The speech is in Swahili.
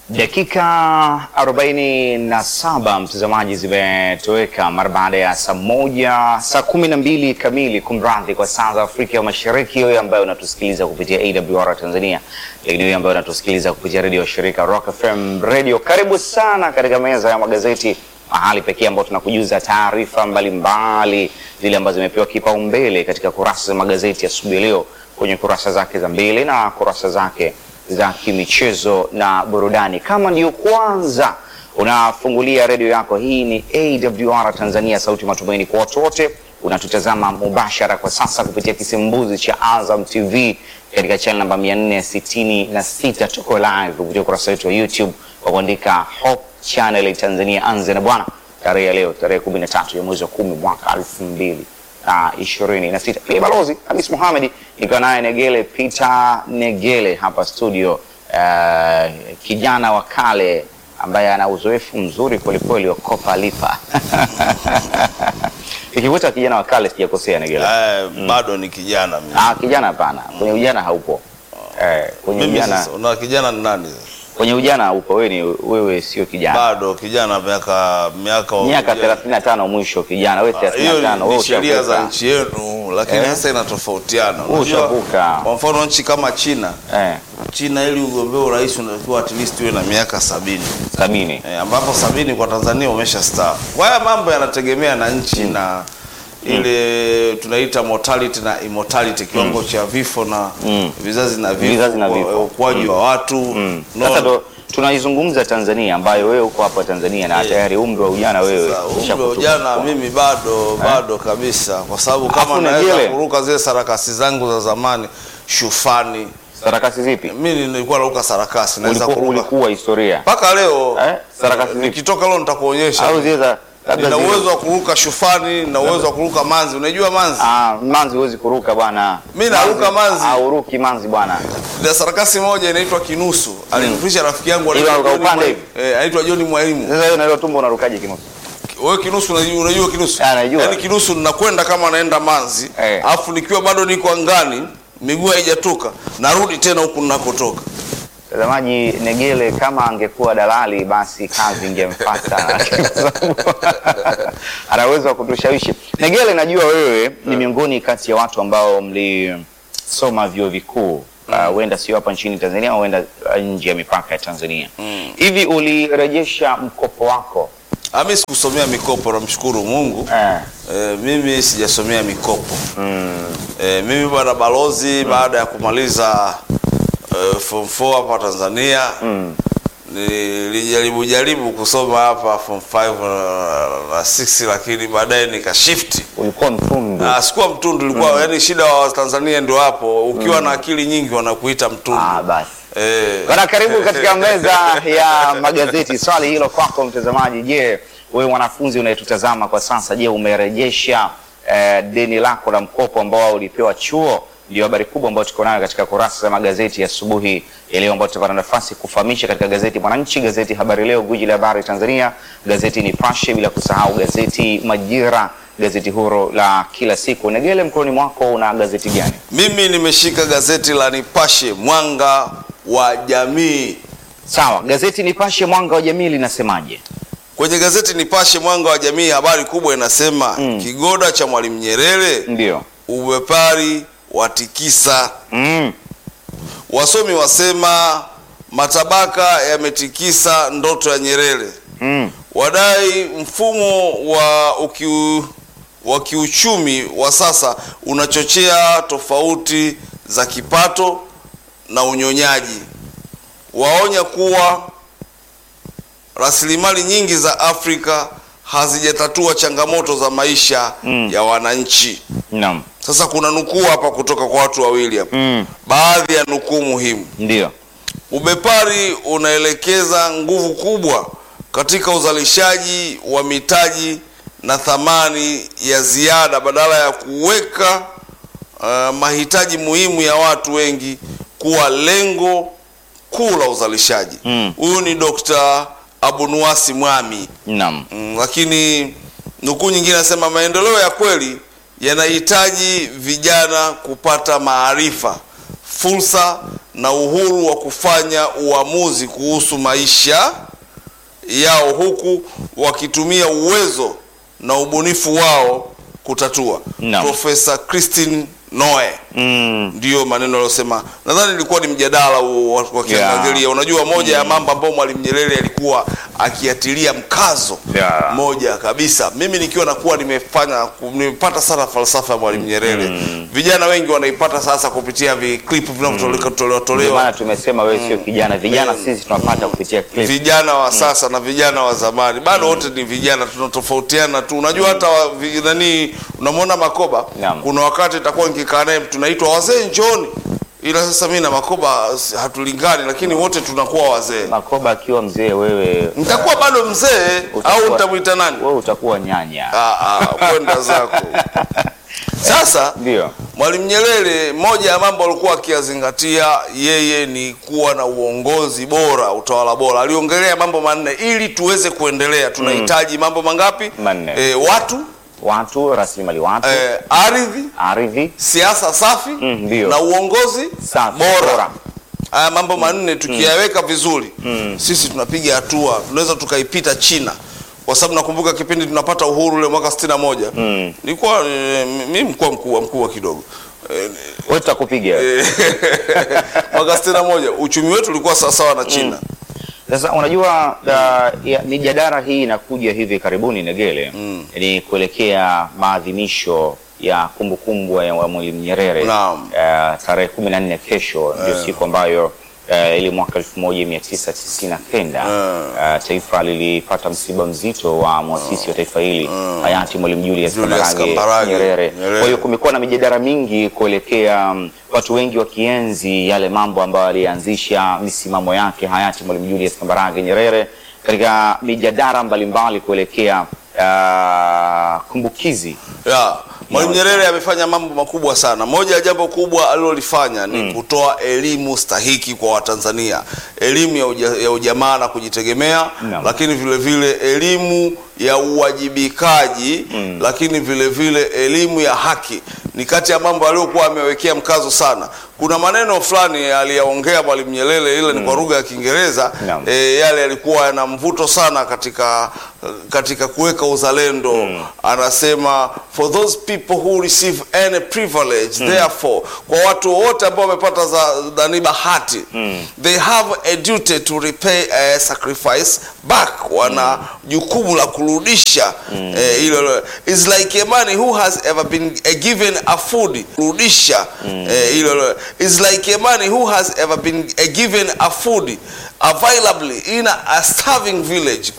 Dakika 47 mtazamaji, zimetoweka mara baada ya saa moja saa kumi na mbili kamili, kumradhi, kwa saa za Afrika ya Mashariki. Wewe ambaye unatusikiliza kupitia AWR Tanzania, lakini wewe ambaye unatusikiliza kupitia redio shirika Rock FM Radio, karibu sana katika meza ya magazeti, mahali pekee ambao tunakujuza taarifa mbalimbali zile ambazo zimepewa kipaumbele katika kurasa za magazeti asubuhi ya leo, kwenye kurasa zake za mbele na kurasa zake za kimichezo na burudani. Kama ndiyo kwanza unafungulia redio yako, hii ni AWR Tanzania, sauti matumaini kwa watu wote. Unatutazama mubashara kwa sasa kupitia kisimbuzi cha Azam TV katika channel namba 466. Tuko live kupitia ukurasa wetu wa YouTube kwa kuandika Hope Channel Tanzania. Anze na bwana, tarehe ya leo tarehe 13 ya mwezi wa 10 mwaka 2000 na ishirini na sita. Ni balozi Hamis Mohamed nikiwa naye Negele Peter Negele hapa studio, uh, kijana wa kale ambaye ana uzoefu mzuri kwelikweli wa kopa lipa ikikuta kijana wa kale sijakosea Negele? Eh, bado ni kijana mimi. Ah, kijana hapana, kwenye ujana haupo. Eh, kwenye Mimi ujana sasa una kijana ni nani? sasa? kwenye ujana haupo. Wewe ni wewe sio kijana. Bado kijana miaka miaka Miaka 35 mwisho kijana, wewe 35 hiyo wewe ni sheria za ushavuka. nchi yenu, lakini Eh. sasa inatofautiana. Wewe Unajua, ushavuka. Kwa mfano nchi kama China, Eh, China ili ugombee urais unatakiwa at least uwe na miaka sabini sabini. eh, ambapo sabini kwa Tanzania umesha staafu. Kwa haya mambo yanategemea na nchi na ile tunaita mortality na immortality, kiwango cha vifo na Mm. vizazi na vifo, Vizazi na vifo. kwa- ukuaji wa watu Mm. Unaona? Sasa ndo tunaizungumza Tanzania ambayo wewe uko hapa Tanzania na Eh. tayari umri wa ujana wewe Sasa, umri wa ushakutupa. ujana mimi bado bado kabisa, kwa sababu Alafu kama na naweza jele. kuruka zile sarakasi zangu za zamani shufani. Sarakasi zipi? Mimi nilikuwa naruka sarakasi, naweza Ulikuwa, kuruka ulikuwa historia mpaka leo. Eh, sarakasi zipi? Nikitoka leo nitakuonyesha. au zile za labda Nina zile- uwezo wa kuruka shufani, nina uwezo wa kuruka manzi. Unajua manzi? Ah, manzi huwezi kuruka bwana. Mimi naruka manzi. Ah, uruki manzi bwana. Na sarakasi moja inaitwa Kinusu. Alinifundisha rafiki yangu Ile anaitwa unaruka John upande Mwai- eh, anaitwa John Mwalimu. Sasa wewe na hilo tumbo unarukaje kinusu? Wewe Kinusu unajua, unajua Kinusu? Ah, najua. Yaani Kinusu ninakwenda kama naenda manzi, Eh. alafu nikiwa bado niko angani, miguu haijatoka, narudi tena huku ninakotoka. Mtazamaji, Negele kama angekuwa dalali basi kazi ingemfuata, kwa sababu ana uwezo wa kutushawishi. Negele, najua wewe ni miongoni kati ya watu ambao mlisoma vyuo vikuu uh, huenda sio hapa nchini Tanzania, huenda uh, nje ya mipaka ya Tanzania. Hivi ulirejesha mkopo wako? Ah, mimi sikusomea mikopo, namshukuru Mungu. Eh, Eh, mimi sijasomea mikopo. Eh, mimi bwana balozi baada ya kumaliza eh, form 4 hapa Tanzania nilijaribu jaribu kusoma hapa form 5 na, na 6 lakini baadaye nikashifti. ulikuwa mtundu. Ah, sikuwa mtundu ilikuwa yani shida wa Tanzania ndio hapo ukiwa na akili nyingi wanakuita mtundu. Ah, basi Eh, Bwana, karibu katika meza ya magazeti. Swali hilo kwako mtazamaji. Je, wewe mwanafunzi unayetutazama kwa sasa, je, umerejesha eh, deni lako la mkopo ambao ulipewa chuo? Ndio habari kubwa ambayo tuko nayo katika kurasa za magazeti ya asubuhi ya leo, ambayo tutapata nafasi kufahamisha katika gazeti Mwananchi, gazeti Habari Leo, gwiji la habari Tanzania, gazeti Nipashe, bila kusahau gazeti Majira, gazeti huru la kila siku. Negele, mkononi mwako una gazeti gani? mimi nimeshika gazeti la Nipashe Mwanga wa Jamii. Sawa, gazeti Nipashe, mwanga wa jamii linasemaje? Kwenye gazeti Nipashe Mwanga wa Jamii habari kubwa inasema kigoda cha Mwalimu Nyerere Ndio. ubepari watikisa. Mm. Wasomi wasema matabaka yametikisa ndoto ya Nyerere. Mm. Wadai mfumo wa ukiu, wa kiuchumi wa sasa unachochea tofauti za kipato na unyonyaji. Waonya kuwa rasilimali nyingi za Afrika hazijatatua changamoto za maisha ya wananchi. Naam. Sasa kuna nukuu hapa kutoka kwa watu wawili hapa, Mm. baadhi ya nukuu muhimu. Ndio. Ubepari unaelekeza nguvu kubwa katika uzalishaji wa mitaji na thamani ya ziada badala ya kuweka uh, mahitaji muhimu ya watu wengi kuwa lengo kuu la uzalishaji. Mm. Huyu ni Dr. Abunuwasi Mwami. Naam. Mm, lakini nukuu nyingine nasema maendeleo ya kweli yanahitaji vijana kupata maarifa, fursa na uhuru wa kufanya uamuzi kuhusu maisha yao huku wakitumia uwezo na ubunifu wao kutatua. Naam. Profesa Christine Noe Mm. ndiyo maneno aliyosema. Nadhani ilikuwa ni mjadala huo wa- wakiangalia. Unajua, moja ya mambo ambayo Mwalimu Nyerere alikuwa akiatilia mkazo Yeah. moja kabisa, mimi nikiwa nakuwa nimefanya nimepata sana falsafa ya Mwalimu Nyerere. Vijana wengi wanaipata sasa kupitia viklipu vinavyotolewa tolewa Ndio tolewa maana tumesema wewe sio kijana, vijana sisi tunapata kupitia clip. vijana wa sasa na vijana wa zamani bado wote ni vijana, tunatofautiana tu. Unajua hata wa- vi- nani, unamwona Makoba, Naam. kuna wakati itakuwa nikikaa naye tunaitwa wazee njoni, ila sasa mimi na Makoba s- hatulingani, lakini wote tunakuwa wazee. Makoba akiwa mzee, wewe Nitakuwa bado mzee Utakuwa- au nitamwita nani? wewe utakuwa nyanya. Ah, ah, kwenda zako sasa. Ndio. Mwalimu Nyerere, moja ya mambo alikuwa akiyazingatia yeye ni kuwa na uongozi bora, utawala bora. Aliongelea mambo manne ili tuweze kuendelea. Tunahitaji mambo mangapi? Manne. E, watu Watu, rasilimali watu, e, ardhi, ardhi, siasa safi Mm, ndio. na uongozi safi, bora. Haya mambo manne tukiyaweka vizuri, sisi tunapiga hatua, tunaweza tukaipita China, kwa sababu nakumbuka kipindi tunapata uhuru ule mwaka 61 Mm. nilikuwa e, mimi mkuu mkuu mkuu kidogo e, Wewe tutakupiga. mwaka sitini na moja uchumi wetu ulikuwa sawasawa na China. Sasa unajua uh, ya, mijadala hii inakuja hivi karibuni Negele, ni kuelekea maadhimisho ya kumbukumbu ya wa Mwalimu Nyerere Naam. uh, tarehe kumi na nne kesho ndio siku ambayo uh, ili mwaka elfu moja mia tisa tisini na kenda uh, taifa lilipata msiba mzito wa mwasisi wa taifa hili hayati Mwalimu Julius Julius Kambarage Kambarage Nyerere. Nyerere. Kwa hiyo kumekuwa na mijadala mingi kuelekea mm, watu wengi wakienzi yale mambo ambayo alianzisha misimamo yake hayati Mwalimu Julius Kambarage Nyerere katika mijadala mbalimbali kuelekea uh, kumbukizi Ya, Mwalimu Nyerere amefanya mambo makubwa sana. Moja ya jambo kubwa alilolifanya ni kutoa elimu stahiki kwa Watanzania, elimu ya, uja, ya ujamaa na kujitegemea Naam. lakini vile vile elimu ya uwajibikaji lakini vile vile elimu ya haki ni kati ya mambo aliyokuwa amewekea mkazo sana. Kuna maneno fulani aliyaongea Mwalimu Nyerere, ile ni kwa lugha ya Kiingereza Naam. e, yale yalikuwa yana mvuto sana katika katika kuweka uzalendo. Anasema for those people who receive any privilege therefore, kwa watu wote ambao wamepata za nani bahati they have a duty to repay a sacrifice back, wana jukumu la kurudisha eh, hilo is like a man who has ever been eh, given a food kurudisha eh, hilo is like a man who has ever been eh, given a food availably in a, a starving village